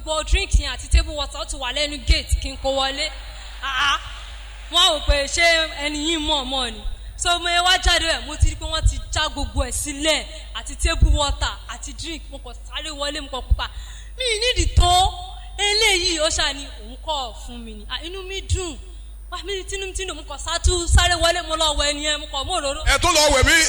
gbogbo drink yẹn àti table water ó ti wà lẹ́nu gate kí n kó wọlé àá wọ́n á wò pé ṣé ẹni yìí mọ̀ mọ̀ ni so mo yẹ wá jáde rẹ̀ mo ti rí pé wọ́n ti já gbogbo ẹ̀ sílẹ̀ àti table water àti drink mo kàn sáré wọlé mo kàn pupa mi ì nídìí tó eléyìí ó ṣáà ní òun kọ́ fún mi ni Ah, inú mi dùn wá mi tínú tínú mo kàn sátú sáré wọlé mo lọ wọ ẹni yẹn mo kàn mú òróró ẹ tún lọ wẹ̀ mí.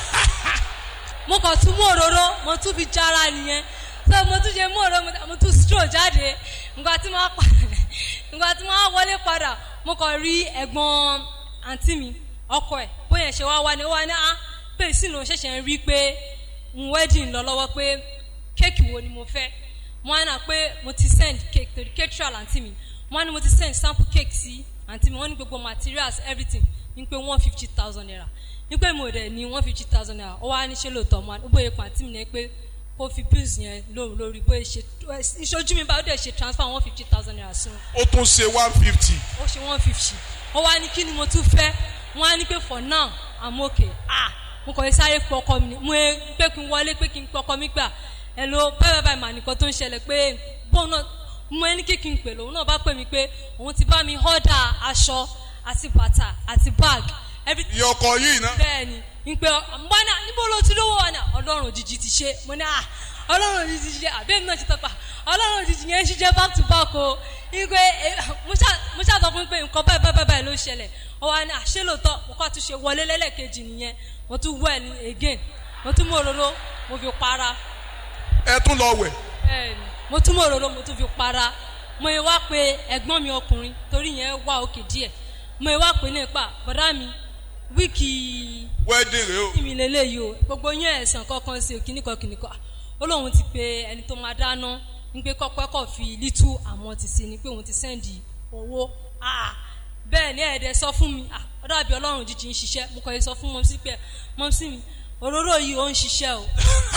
mo kàn tún mú òróró mo tún fi jára nìyẹn so mo tún ṣe mú òróró mo- mo tún stroll jáde nǹkan tí mo á padà nǹkan tí mo á wọlé padà mo kàn rí ẹ̀gbọ́n àǹtí mi ọkọ ẹ̀ bóyá ṣe wá wá ni ó wá ní á pé ìsìnà ṣẹ̀ṣẹ̀ ń rí pé n wedding lọ lọ́wọ́ pé kéèkì wo ni mo fẹ́ mo á nà pé mo ti send cake to the caterer àǹtí mi mo á ní mo ti send sample cake sí àǹtí mi wọ́n ní gbogbo materials everything ní pé one fifty thousand naira ní pé mo dẹ̀ ní one fifty thousand naira ó wá ní ṣe lóòótọ́ mo á ó bóyá pàǹtí mi ní pé kó fi bills yẹn lóhùn lórí bóyá ṣe ìṣojú mi báyìí ó dẹ̀ ṣe transfer one fifty thousand naira sí wọn ó tún ṣe one fifty. ó ṣe one fifty ó wá ní kí ni mo tún fẹ́ wọ́n á ní pé for now i'm okay ah mo kàn lè sáré pọ ọkọ mi ni mo ẹ pé kí n wọlé pé kí n pọ ọkọ mi gbà ẹ lo báyìí báyìí mà nìkan tó ń ṣẹlẹ̀ pé bóun náà mo ẹni kí kí n pè lòun náà bá pè mí pé òun ti bá mi họ́dà aṣọ àti bàtà àti bag everything iye ọkọ yìí ná. bẹ́ẹ̀ ni n pe mbọ́nà níbo ló ti lówó wa ni ọlọ́run òjijì ti ṣe mo ní à ọlọ́run òjijì ti ṣe àbẹ́mi náà ti tọ́pa ọlọ́run òjijì yẹn ń ṣiṣẹ́ back to back o ìgbé mo ṣàtọ́ fún mi pé nǹkan báyìí báyìí báyìí ló ṣẹlẹ̀ ọ wa ni àṣẹ lóòótọ́ mo kọ́ àtúnṣe wọlé lẹ́lẹ́kejì nìyẹn mo tún wẹ̀ ní again mo tún mú òróró mo fi para ẹ tún lọ wẹ̀. bẹ́ẹ̀ni mo tún mú òróró mo tún fi para mo yẹ wá pé ẹ̀gbọ́n mi ọkùnrin torí yẹn wá òkè díẹ̀ mo yẹ wá pé nípa bọ̀dá mi wíìkì wedding rẹ o. tí mi lélẹ́yìí o gbogbo yín ẹ̀sán kankan sí kìnnìkan kìnnìkan ó lóun ti pe ẹni tó máa dáná ń pé kọ́pẹ́ kọ́ fi lítú àmọ́ ti sí ni pé òun ti sẹ́ndì owó Ah, bẹ́ẹ̀ ni ẹ̀ẹ́dẹ̀ sọ fún mi Ah, ó dàbí ọlọ́run jíjí ń ṣiṣẹ́ mo kàn yẹ sọ fún mọ́mísí pé mọ́mísí mi òróró yìí ó ń ṣiṣẹ́ o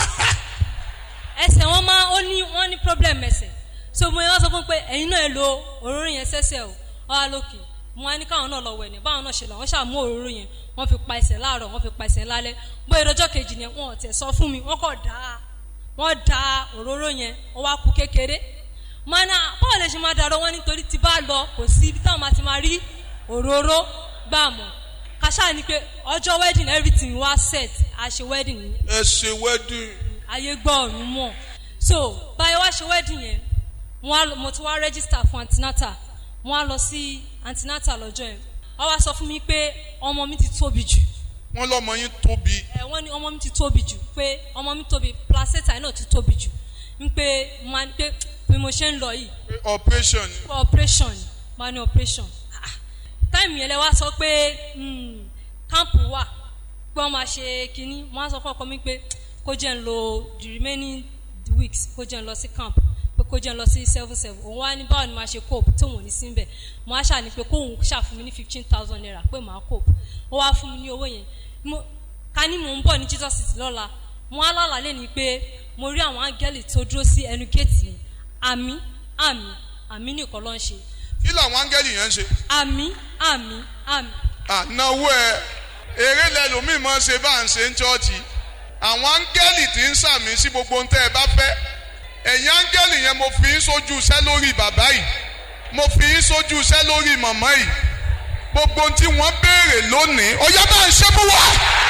ẹsẹ̀ wọn máa ó ní wọ́n ní problem ẹsẹ̀ so mo yẹ wọ́n sọ fún pé ẹ̀yin náà ẹ lo òróró yẹn sẹ́sẹ̀ o ọ wá lókè mo wá ní káwọn náà lọ wẹ̀ ní báwọn náà ṣe lọ wọ́n ṣàmú òróró yẹn wọ́n fi pa ẹsẹ̀ láàárọ̀ wọ́n fi pa ẹsẹ̀ lálẹ́ bóyá ìrọjọ́ kejì yẹn wọn ò tẹ̀ sọ fún mi wọ́n kọ̀ dá wọ́n da òróró yẹn ó wá kú kékeré mọ́nà báwo lè ṣe máa dàrọ́ wọn nítorí tí bá lọ kò sí ibi táwọn máa ti máa rí òróró gbà mọ́ kàṣà ni pé ọjọ́ wedding everything wá set a ṣe wedding yẹn ẹ ṣe wedding. ayé gbọ́ ọ̀run mọ̀ so báyọ̀ wá ṣe wedding yẹn wọ́n á lọ- mo ti wá register fún antinata wọ́n á lọ sí antinata lọ́jọ́ yẹn wọ́n wá sọ fún mi pé ọmọ mi ti tóbi jù wọ́n lọ́mọ yín tóbi. ẹ wọ́n ní ọmọ mi ti tóbi jù pé ọmọ mi tóbi placenta náà ti tóbi jù ń pé mo máa ní pé bí mo ṣe ń lọ yìí pé operation ni. pé operation ni mo máa ní operation Ah, táìmù yẹn lẹ wá sọ pé mm, camp wà pé wọ́n máa ṣe kínní mo á sọ fún ọkọ mi pé kó jẹ́ ń lo the remaining weeks kó jẹ́ ń lọ sí camp pé kó jẹ́ ń lọ sí seven seven òun wá ní báwo ni màá ṣe cope tí òun ò ní sí bẹ̀ mo á ṣàní pé kóun ṣàfún mi ní fifteen thousand naira pé màá cope ó wá fún mi ní owó yẹn mo ká ní mò ń bọ̀ ní jesus city lọ́la mo á lálàá lé ní pé mo rí àwọn áńgẹ́lì tó dúró sí ẹnu géètì yẹn àmì àmì àmì nìkan ló ń ṣe kí làwọn áńgẹ́lì yẹn ń ṣe. àmì àmì àmì ànáwó ẹ eré lẹlòmíì máa ń ṣe bá ń ṣe ń chọ́ọ̀chì àwọn áńgẹ́lì tí ń sàmì sí gbogbo ohun tẹ́ ẹ bá fẹ́ ẹ̀yin áńgẹ́lì yẹn mo fi yín sójú iṣẹ́ lórí bàbá yìí mo fi yín sójú iṣẹ́ lórí màmá yìí gbogbo ohun tí wọ́n béèrè lónìí ọ̀yá bá ń ṣe fún wa.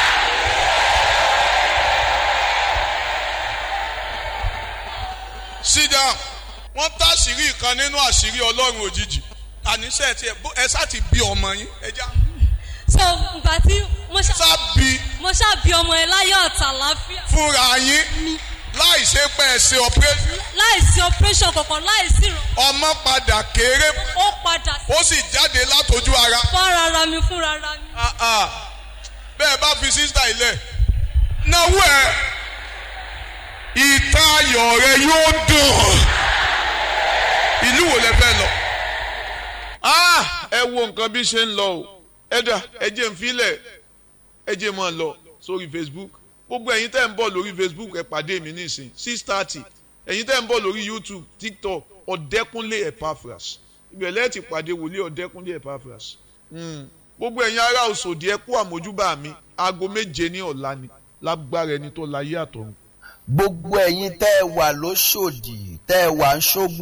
sit down wọ́n táṣìírí kan nínú àṣírí ọlọ́run òjijì àníṣe ẹ̀ tí ẹ bó- ẹ sá ti bí ọmọ yín ẹ já so ìgbà tí mo ṣá sá bí mo ṣá bí ọmọ ẹ láyọ̀ ọ̀tà láfíà fúnra yín láì ṣe pé ẹ ṣe operation láìsí operation kankan láìsí ìràn ọmọ padà kéré ó padà sí ó sì jáde látọjú ara fọ́nra ara mi fúnra ara mi Ah, ah. bẹ́ẹ̀ bá fi sísá ilẹ̀ náwó ẹ̀ ìta ayọ̀ rẹ yóò dùn ìlú wo lẹ fẹ́ lọ. Ah, ẹ wo nǹkan bí ṣe ń lọ o ẹ dà ẹ jẹ́ ń filẹ̀ ẹ jẹ́ máa lọ sórí Facebook gbogbo ẹ̀yin tẹ́ ń bọ̀ lórí Facebook ẹ pàdé mi nísìn six thirty ẹ̀yin tẹ́ ń bọ̀ lórí YouTube TikTok ọ̀dẹ́kúnlé Epaphras ìbẹ̀lẹ̀ ti pàdé wòlíì ọ̀dẹ́kúnlé Epaphras Mm. gbogbo ẹ̀yin ará Òṣòdì ẹ kú àmójúbà mi aago méje ní ọ̀la ni lágbára ẹni tó láyé àtọ̀run gbogbo ẹ̀yin tẹ́ ẹ wà lóṣòdì tẹ́ ẹ wà ń ṣógun